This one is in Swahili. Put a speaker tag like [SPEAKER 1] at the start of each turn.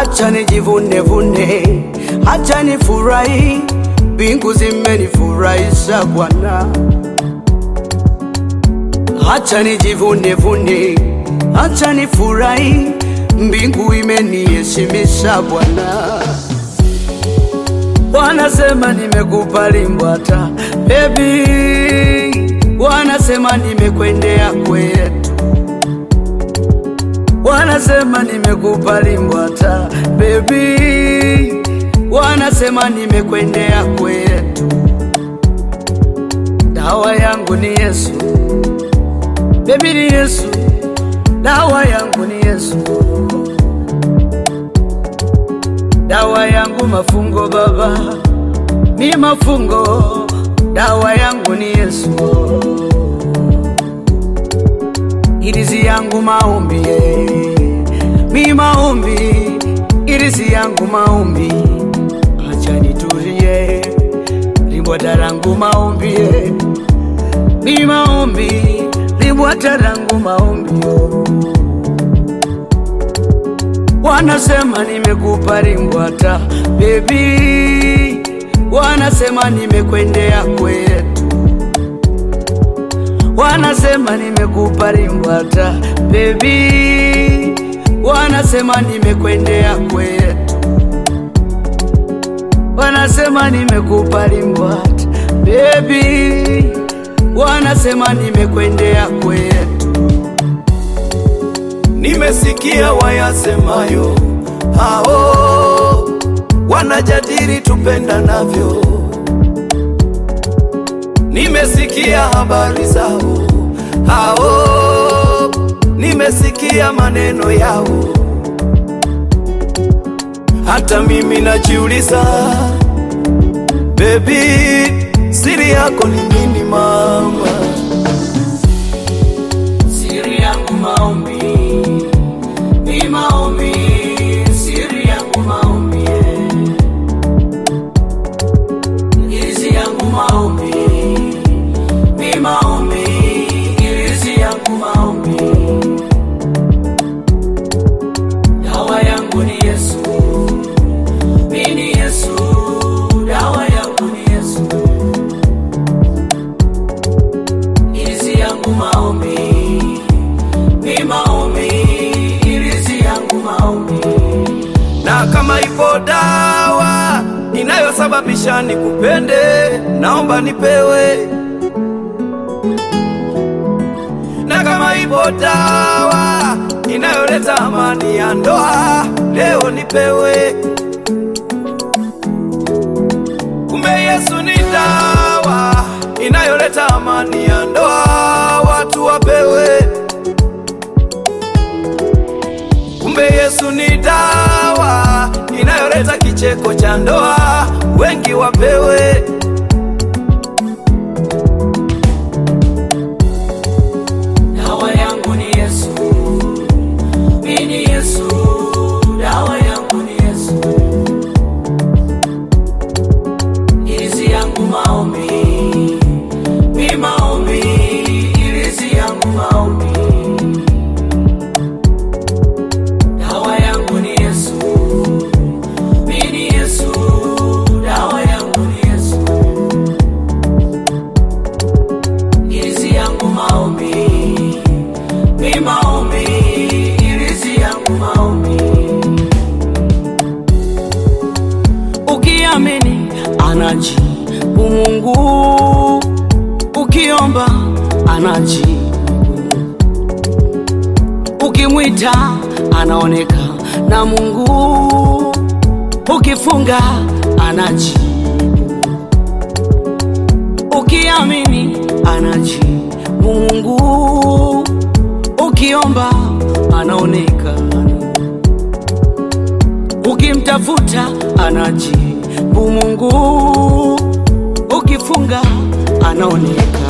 [SPEAKER 1] hacha nijivune vune, hacha nifurahi, mbingu zimenifurahisha Bwana. Hacha nijivune vune, hacha nifurahi, mbingu imeniheshimisha Bwana. Wanasema nimekubali Mbwata baby, wanasema nimekwendea kwetu, wanasema nimekubali Mbwata baby, wanasema nimekwendea kwetu. Dawa yangu ni Yesu baby, ni Yesu, dawa yangu ni Yesu, dawa yangu mafungo baba, mi mafungo, dawa yangu ni Yesu, irizi yangu maombi, eh. mi maombi, irizi yangu maombi, acha nitulie, limbwata langu maombi, eh. mi maombi, limbwata langu maombi, oh. Wanasema nimekupa limbwata baby, wanasema nimekwendea kwetu, wanasema nimekupa limbwata baby, wanasema nimekwendea kwetu, wanasema nimekupa limbwata baby, wanasema nimekwendea kwetu.
[SPEAKER 2] Nimesikia wayasemayo hao wanajadili tupendanavyo. Nimesikia habari zao hao, nimesikia maneno yao. Hata mimi najiuliza, baby, siri yako ni nini mama?
[SPEAKER 1] Siri yangu maombi, ni maombi, siri yangu maombi, eh. irizi yangu maombi, ni maombi, irizi yangu maombi, dawa yangu ni Yesu, mi ni Yesu, dawa yangu ni Yesu, irizi yangu maombi ni maombi, irizi yangu maombi.
[SPEAKER 2] na kama ipo dawa inayosababisha nikupende, naomba nipewe. Na kama ipo dawa inayoleta amani ya ndoa, leo nipewe. Kumbe Yesu ni dawa inayoleta amani ya ndoa, watu wapewe. Kumbe Yesu ni dawa inayoleta kicheko cha ndoa, wengi wapewe.
[SPEAKER 1] Dawa yangu ni Yesu, mi ni Yesu, dawa yangu ni Yesu, irizi yangu maombi, mi maombi, irizi yangu maombi. Dawa yangu ni Yesu, mi ni Yesu, dawa yangu ni Yesu. irizi yangu maombi, mi maombi, irizi yangu maombi. Ukiamini anajibu Mungu, ukiomba anajibu, ukimwita anaoneka na Mungu, ukifunga anajibu ukiamini anajibu Mungu, ukiomba anaonekana, ukimtafuta anajibu Mungu, ukifunga anaonekana.